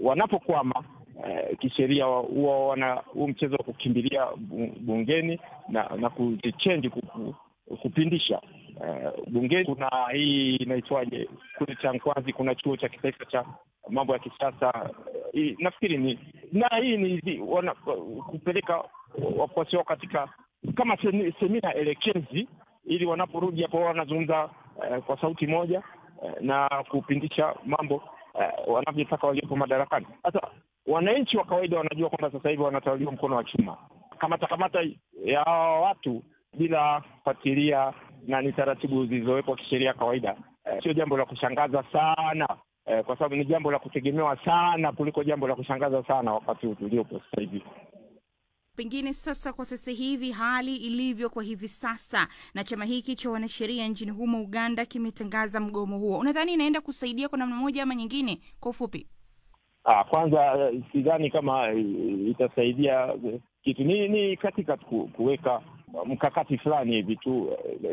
wanapokwama eh, kisheria huwa wana huu mchezo wa kukimbilia bungeni na na kuzichenji kupindisha uh, bungeni. Kuna hii inaitwaje kule cha Nkwazi, kuna chuo cha kitaifa cha mambo ya kisasa uh, nafikiri ni na hii ni wana, kupeleka wafuasi wao katika kama semina elekezi, ili wanaporudi hapo wanazungumza uh, kwa sauti moja uh, na kupindisha mambo uh, wanavyotaka waliopo madarakani. Sasa wananchi wa kawaida wanajua kwamba sasa hivi wanatawaliwa mkono wa chuma, kamata kamata ya watu bila kufuatilia na ni taratibu zilizowekwa kisheria kawaida, eh, sio jambo la kushangaza sana eh, kwa sababu ni jambo la kutegemewa sana kuliko jambo la kushangaza sana wakati huu tuliopo sasa hivi. Pengine sasa, kwa sasa hivi hali ilivyo kwa hivi sasa, na chama hiki cha wanasheria nchini humo Uganda kimetangaza mgomo huo, unadhani inaenda kusaidia kwa namna moja ama nyingine? Kwa ufupi, ah, kwanza sidhani kama itasaidia kitu, ni ni katika kuweka mkakati fulani hivi tu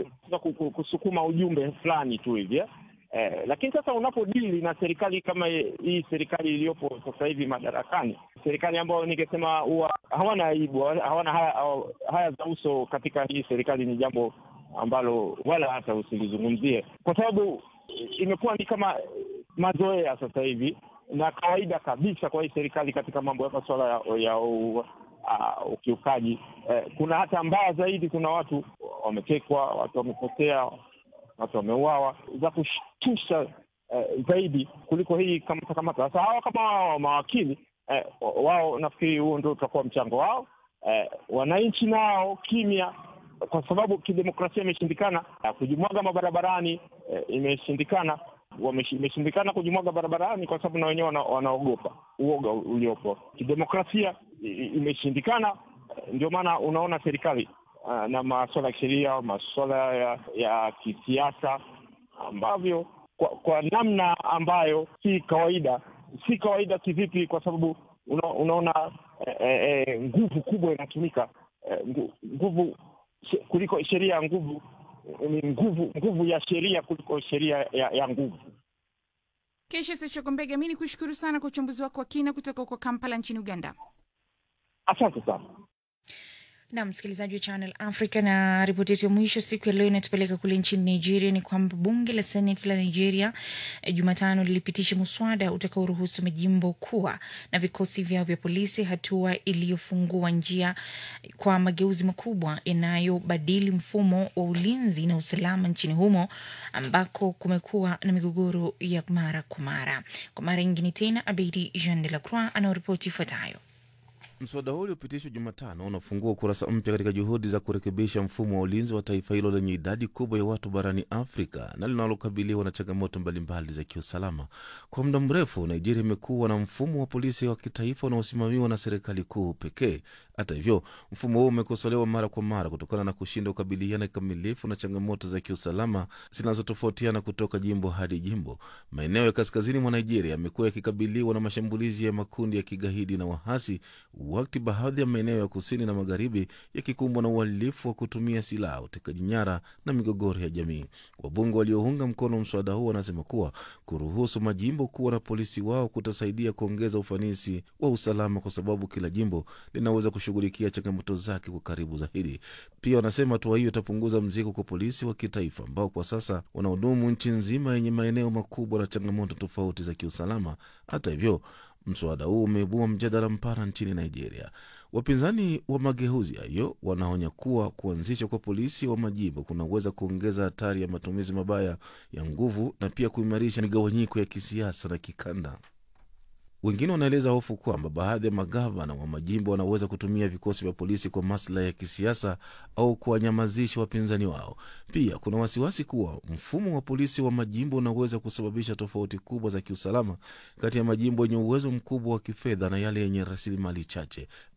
kusukuma ujumbe fulani tu hivi eh, lakini sasa unapodili na serikali kama hii serikali iliyopo sasa hivi madarakani, serikali ambayo ningesema huwa hawana aibu, hawana haya, haya za uso katika hii serikali, ni jambo ambalo wala hata usilizungumzie, kwa sababu imekuwa ni kama mazoea sasa hivi na kawaida kabisa kwa hii serikali katika mambo ya masuala ya, ya uh, ukiukaji eh, kuna hata mbaya zaidi, kuna watu wametekwa, watu wamepotea, watu wameuawa, za kushtusha eh, zaidi kuliko hii kamata kamata. Sasa hawa kama wao mawakili eh, wao nafikiri huo ndio utakuwa mchango wao. Eh, wananchi nao kimya, kwa sababu kidemokrasia imeshindikana. Kujimwaga mabarabarani eh, imeshindikana imeshindikana kujimwaga barabarani kwa sababu na wenyewe wanaogopa uoga uliopo. Kidemokrasia imeshindikana, ndio maana unaona serikali uh, na masuala ya kisheria, masuala ya, ya kisiasa ambavyo kwa, kwa namna ambayo si kawaida. Si kawaida kivipi? Kwa sababu una, unaona eh, eh, nguvu kubwa inatumika eh, nguvu kuliko sheria ya nguvu ni nguvu nguvu ya sheria kuliko sheria ya, ya nguvu. Kesha Sechogombega, mi ni kushukuru sana kwa uchambuzi wako wa kina kutoka huko Kampala nchini Uganda. Asante sana na msikilizaji wa Channel Africa. Na ripoti yetu ya mwisho siku ya leo inatupeleka kule nchini Nigeria. Ni kwamba bunge la seneti la Nigeria eh, Jumatano lilipitisha muswada utakaoruhusu majimbo kuwa na vikosi vyao vya polisi, hatua iliyofungua njia kwa mageuzi makubwa yanayobadili mfumo wa ulinzi na usalama nchini humo ambako kumekuwa na migogoro ya mara kwa mara. Kwa mara nyingine tena, Abedi Jean de la Croix anaoripoti ifuatayo. Mswada huo uliopitishwa Jumatano unafungua ukurasa mpya katika juhudi za kurekebisha mfumo wa ulinzi wa taifa hilo lenye idadi kubwa ya watu barani Afrika na linalokabiliwa na changamoto mbalimbali za kiusalama. Kwa muda mrefu, Nigeria imekuwa na mfumo wa polisi wa kitaifa unaosimamiwa na serikali kuu pekee. Hata hivyo, mfumo huo umekosolewa mara kwa mara kutokana na kushindwa kukabiliana kikamilifu na changamoto za kiusalama zinazotofautiana kutoka jimbo hadi jimbo. Maeneo ya kaskazini mwa Nigeria yamekuwa yakikabiliwa na mashambulizi ya makundi ya kigaidi na wahasi wakati baadhi ya maeneo ya kusini na magharibi yakikumbwa na uhalifu wa kutumia silaha, utekaji nyara na migogoro ya jamii. Wabunge waliounga mkono mswada huo wanasema kuwa kuruhusu majimbo kuwa na polisi wao kutasaidia kuongeza ufanisi wa usalama, kwa sababu kila jimbo linaweza kushughulikia changamoto zake kwa karibu zaidi. Pia wanasema hatua hiyo itapunguza mzigo kwa polisi wa kitaifa ambao kwa sasa wanahudumu nchi nzima yenye maeneo makubwa na changamoto tofauti za kiusalama. Hata hivyo Mswada huu umeibua mjadala mpana nchini Nigeria. Wapinzani wa mageuzi hayo wanaonya kuwa kuanzishwa kwa polisi wa majimbo kunaweza kuongeza hatari ya matumizi mabaya ya nguvu na pia kuimarisha migawanyiko ya kisiasa na kikanda. Wengine wanaeleza hofu kwamba baadhi ya magavana wa majimbo wanaweza kutumia vikosi vya polisi kwa maslahi ya kisiasa au kuwanyamazisha wapinzani wao. Pia kuna wasiwasi kuwa mfumo wa polisi wa majimbo unaweza kusababisha tofauti kubwa za kiusalama kati ya majimbo yenye uwezo mkubwa wa kifedha na yale yenye rasilimali chache.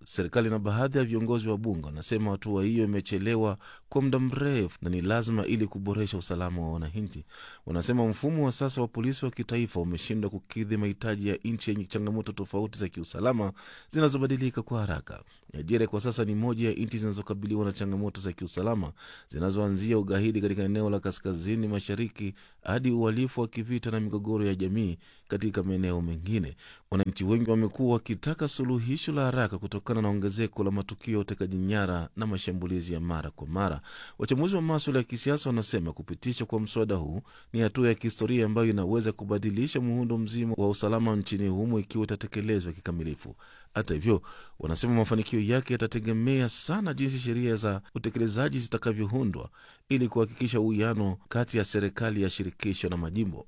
Serikali na baadhi ya viongozi wa bunge wanasema hatua hiyo imechelewa kwa muda mrefu na ni lazima ili kuboresha usalama wa wananchi. Wanasema mfumo wa sasa wa polisi wa kitaifa umeshindwa kukidhi mahitaji ya nchi yenye changamoto tofauti za kiusalama zinazobadilika kwa haraka. Nigeria kwa sasa ni moja ya nchi zinazokabiliwa na changamoto za kiusalama zinazoanzia ugaidi katika eneo la kaskazini mashariki hadi uhalifu wa kivita na migogoro ya jamii katika maeneo mengine. Wananchi wengi wamekuwa wakitaka suluhisho la haraka kutokana na ongezeko la matukio ya utekaji nyara na mashambulizi ya mara kwa mara. Wachambuzi wa maswala ya kisiasa wanasema kupitishwa kwa mswada huu ni hatua ya kihistoria ambayo inaweza kubadilisha muundo mzima wa usalama nchini humo ikiwa itatekelezwa kikamilifu. Hata hivyo, wanasema mafanikio yake yatategemea sana jinsi sheria za utekelezaji zitakavyoundwa ili kuhakikisha uwiano kati ya serikali ya shirikisho na majimbo.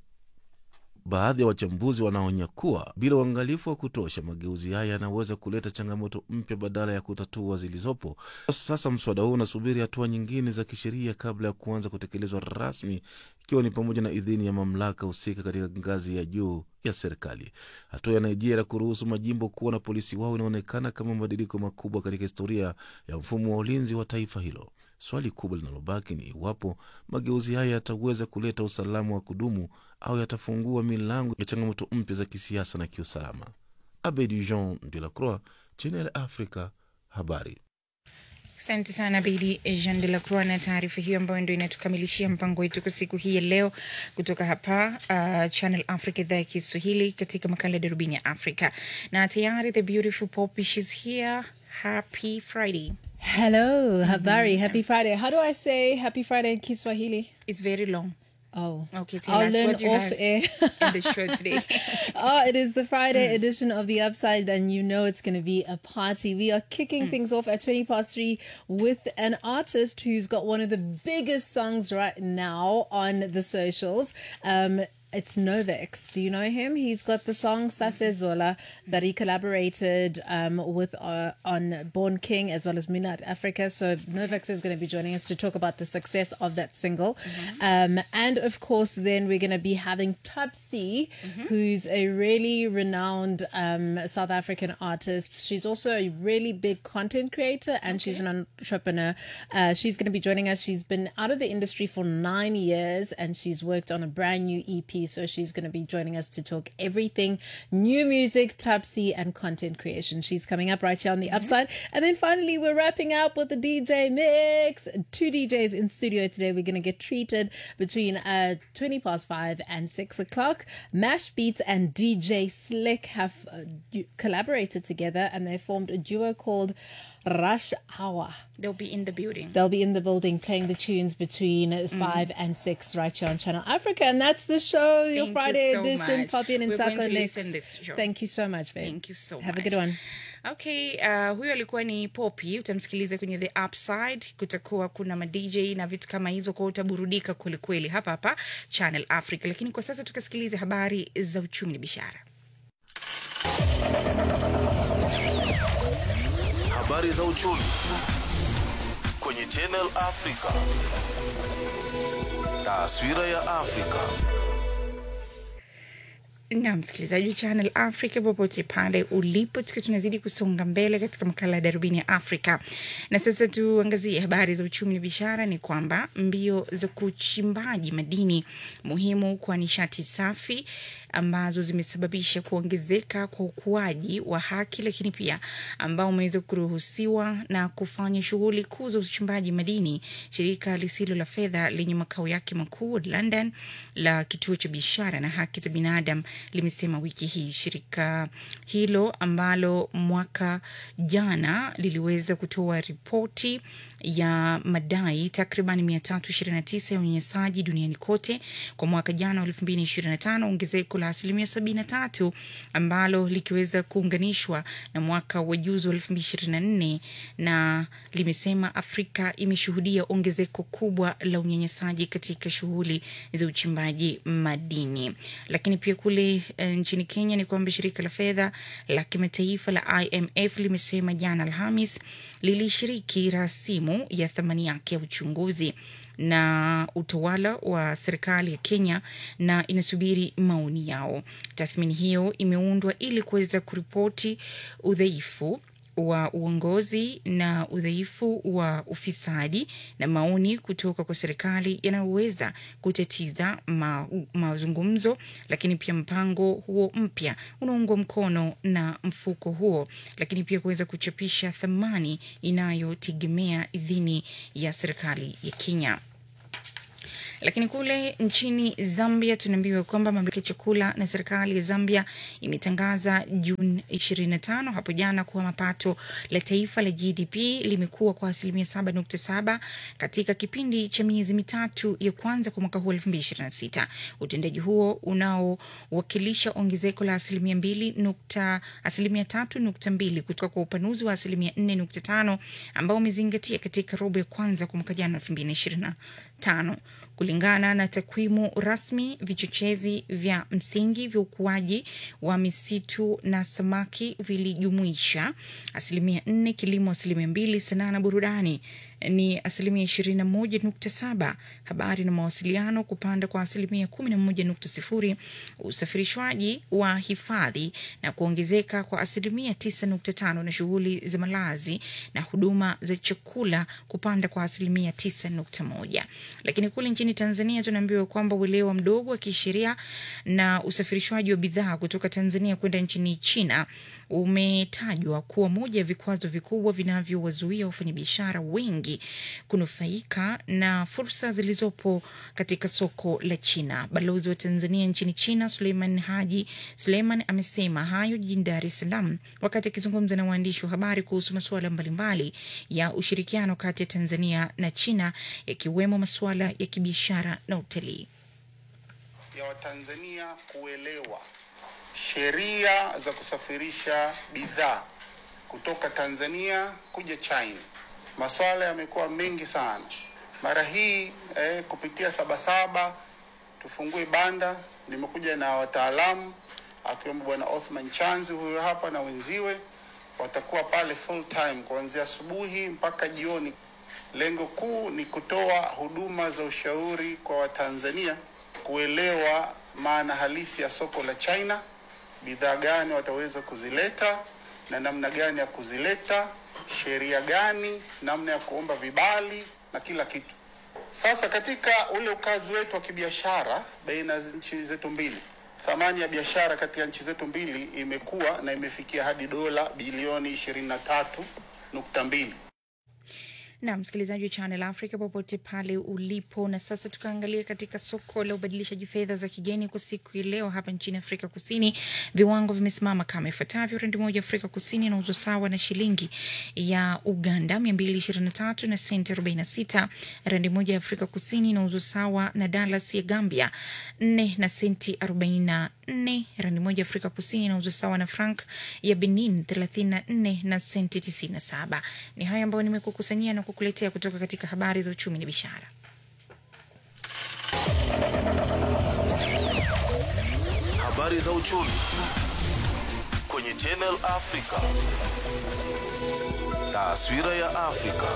Baadhi ya wachambuzi wanaonya kuwa bila uangalifu wa kutosha, mageuzi haya yanaweza kuleta changamoto mpya badala ya kutatua zilizopo. Sasa mswada huu unasubiri hatua nyingine za kisheria kabla ya kuanza kutekelezwa rasmi, ikiwa ni pamoja na idhini ya mamlaka husika katika ngazi ya juu ya serikali. Hatua ya Nigeria kuruhusu majimbo kuwa na polisi wao inaonekana kama mabadiliko makubwa katika historia ya mfumo wa ulinzi wa taifa hilo. Swali kubwa linalobaki ni iwapo mageuzi haya yataweza kuleta usalama wa kudumu au yatafungua milango ya changamoto mpya za kisiasa na kiusalama. Abedi Jean de la Croix, Channel Africa, habari. Asante sana Bidi Jean de la Croix na taarifa hiyo ambayo ndo inatukamilishia mpango wetu kwa siku hii ya leo kutoka hapa uh, Channel Africa, idhaa ya Kiswahili, katika makala ya darubini ya Afrika. Na tayari the beautiful Poppy, she's here. Happy Friday. Hello, habari. Happy Friday. How do I say happy Friday in Kiswahili? It's very long. Oh, Okay, tell I'll us learn what you off have air. in the show today. oh, it is the Friday edition of the Upside, and you know it's going to be a party. We are kicking things off at 20 past three with an artist who's got one of the biggest songs right now on the socials. Um, it's Novex. Do you know him? He's got the song Sase Zola that he collaborated um, with uh, on Born King as well as Moonlight Africa. So Novex is going to be joining us to talk about the success of that single. Um, and of course, then we're going to be having Tubsy, who's a really renowned um, South African artist. She's also a really big content creator and she's an entrepreneur. Uh, she's going to be joining us. She's been out of the industry for nine years and she's worked on a brand new EP. So she's going to be joining us to talk everything new music, Tubsy, and content creation. She's coming up right here on the upside. And then finally, we're wrapping up with the DJ mix. Two DJs in studio today. We're going to get treated between uh, 20 past five and six o'clock. Mash Beats and DJ Slick have uh, du- collaborated together and they formed a duo called Rush Hour. They'll be in the building. They'll be in the building playing the tunes between Mm-hmm. five and six right here on Channel Africa. And that's the show, your Thank you Friday so edition. much. Fabian and We're going Sako to next. listen this show. Thank you so much, babe. Thank you so Have much. a good one. Okay, uh, huyo alikuwa ni Poppy, utamsikiliza kwenye the upside. Kutakuwa kuna madj na vitu kama hizo, kwao utaburudika kwelikweli hapa hapa Channel Africa. Lakini kwa sasa tukasikilize habari za uchumi na biashara. Habari za uchumi kwenye Channel Africa. Taswira ya Afrika. na msikilizaji wa Channel Africa popote pale ulipo, tukiwa tunazidi kusonga mbele katika makala ya darubini ya Afrika. Na sasa tuangazie habari za uchumi na biashara. Ni kwamba mbio za kuchimbaji madini muhimu kwa nishati safi ambazo zimesababisha kuongezeka kwa ukuaji wa haki, lakini pia ambao umeweza kuruhusiwa na kufanya shughuli kuu za uchimbaji madini. Shirika lisilo la fedha lenye makao yake makuu London la kituo cha biashara na haki za binadamu limesema wiki hii. Shirika hilo ambalo mwaka jana liliweza kutoa ripoti ya madai takriban 329 ya unyanyasaji duniani kote kwa mwaka jana wa 2025, ongezeko la asilimia 73 ambalo likiweza kuunganishwa na mwaka wa juzi wa 2024, na limesema Afrika imeshuhudia ongezeko kubwa la unyanyasaji katika shughuli za uchimbaji madini. Lakini pia kule eh, nchini Kenya ni kwamba shirika la fedha la kimataifa la IMF limesema jana Alhamis lilishiriki rasimu ya thamani yake ya uchunguzi na utawala wa serikali ya Kenya na inasubiri maoni yao. Tathmini hiyo imeundwa ili kuweza kuripoti udhaifu wa uongozi na udhaifu wa ufisadi na maoni kutoka kwa serikali yanayoweza kutatiza ma, mazungumzo, lakini pia mpango huo mpya unaungwa mkono na mfuko huo, lakini pia kuweza kuchapisha thamani inayotegemea idhini ya serikali ya Kenya. Lakini kule nchini Zambia tunaambiwa kwamba mamlaka ya chakula na serikali ya Zambia imetangaza Juni 25 hapo jana kuwa mapato la taifa la GDP limekuwa kwa asilimia 7.7 katika kipindi cha miezi mitatu ya kwanza kwa mwaka huu 2026. Utendaji huo unaowakilisha ongezeko la asilimia 2 nukta asilimia 3.2 kutoka kwa upanuzi wa asilimia 4.5 ambao umezingatia katika robo ya kwanza kwa mwaka jana 2025. Kulingana na takwimu rasmi, vichochezi vya msingi vya ukuaji wa misitu na samaki vilijumuisha asilimia nne, kilimo asilimia mbili, sanaa na burudani ni asilimia ishirini na moja nukta saba, habari na mawasiliano kupanda kwa asilimia kumi na moja nukta sifuri, usafirishwaji wa hifadhi na kuongezeka kwa asilimia tisa nukta tano na shughuli za malazi na huduma za chakula kupanda kwa asilimia tisa nukta moja. Lakini kule nchini Tanzania tunaambiwa kwamba uelewa mdogo wa kisheria na usafirishwaji wa bidhaa kutoka Tanzania kwenda nchini China umetajwa kuwa moja ya vikwazo vikubwa vinavyowazuia wafanyabiashara wengi kunufaika na fursa zilizopo katika soko la China. Balozi wa Tanzania nchini China Suleiman Haji Suleiman amesema hayo jijini Dar es Salaam wakati akizungumza na waandishi wa habari kuhusu masuala mbalimbali ya ushirikiano kati ya Tanzania na China yakiwemo masuala ya kibiashara na utalii. ya Watanzania kuelewa sheria za kusafirisha bidhaa kutoka Tanzania kuja China. Masuala yamekuwa mengi sana. Mara hii eh, kupitia Sabasaba tufungue banda, nimekuja na wataalamu akiwemo Bwana Othman Chanzi huyo hapa na wenziwe, watakuwa pale full time kuanzia asubuhi mpaka jioni. Lengo kuu ni kutoa huduma za ushauri kwa Watanzania kuelewa maana halisi ya soko la China, bidhaa gani wataweza kuzileta na namna gani ya kuzileta, sheria gani, namna ya kuomba vibali na kila kitu. Sasa katika ule ukazi wetu wa kibiashara baina ya nchi zetu mbili, thamani ya biashara kati ya nchi zetu mbili imekuwa na imefikia hadi dola bilioni 23.2. na msikilizaji wa Channel Africa popote pale ulipo. Na sasa tukaangalia katika soko la ubadilishaji fedha za kigeni kwa siku ya leo hapa nchini Afrika Kusini, viwango vimesimama kama ifuatavyo: randi moja Afrika Kusini inauzwa sawa na shilingi ya Uganda 223 na senti 46. Randi moja ya Afrika Kusini inauzwa sawa na dalas ya Gambia 4 na senti 44. Randi moja ya Afrika Kusini inauzwa sawa na frank ya Benin 34 na senti 97. Ni haya ambayo nimekukusanyia na kukuletea kutoka katika habari za uchumi na biashara. Habari za uchumi kwenye Channel Africa. Taswira ya Afrika.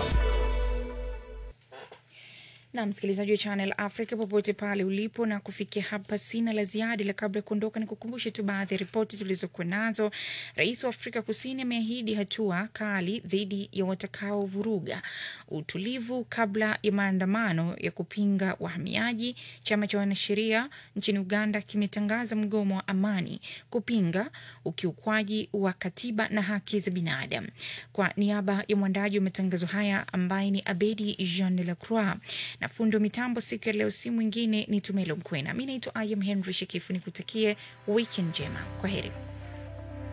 na msikilizaji wa Channel Africa popote pale ulipo, na kufikia hapa sina la ziada, ila kabla ya kuondoka, ni kukumbushe tu baadhi ya ripoti tulizokuwa nazo. Rais wa Afrika Kusini ameahidi hatua kali dhidi ya watakaovuruga utulivu kabla ya maandamano ya kupinga wahamiaji. Chama cha wanasheria nchini Uganda kimetangaza mgomo wa amani kupinga ukiukwaji wa katiba na haki za binadamu. Kwa niaba ya mwandaji wa matangazo haya ambaye ni Abedi Jean de la Croix na fundi wa mitambo siku ya leo, si mwingine ni Tumelo Mkwena. Mi naitwa Ayam Henry Shekifu, nikutakie weekend njema. Kwa heri.